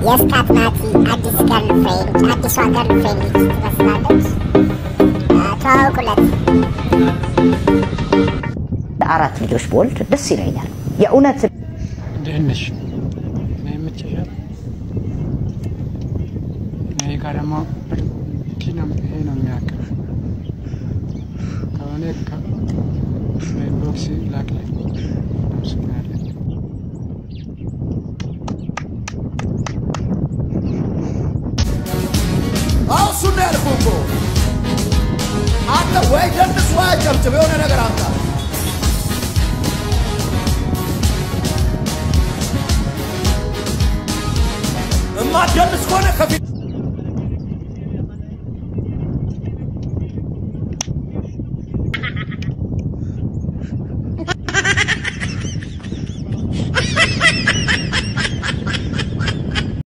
የስካት ናቲ አዲስ ገርልፍሬንድ አዲሷ ገርልፍሬንድ ልጅ ትመስላለች። ተዋውቁለት። አራት ልጆች በወልድ ደስ ይለኛል። የእውነት እንዴት ነሽ? እኔ የምችሻል እኔ ጋር ደግሞ ብርድ ነው ይሄ ነው የሚያክል ከሆነ ቦክስ ላክልኝ። አመሰግናለሁ። አሁን እሱን ነው ያልኩህ እኮ አንተ ወይ ደንስ ወይ አጨብጭብ፣ የሆነ ነገር አምጣ። እማትደንስ ከሆነ ከፊት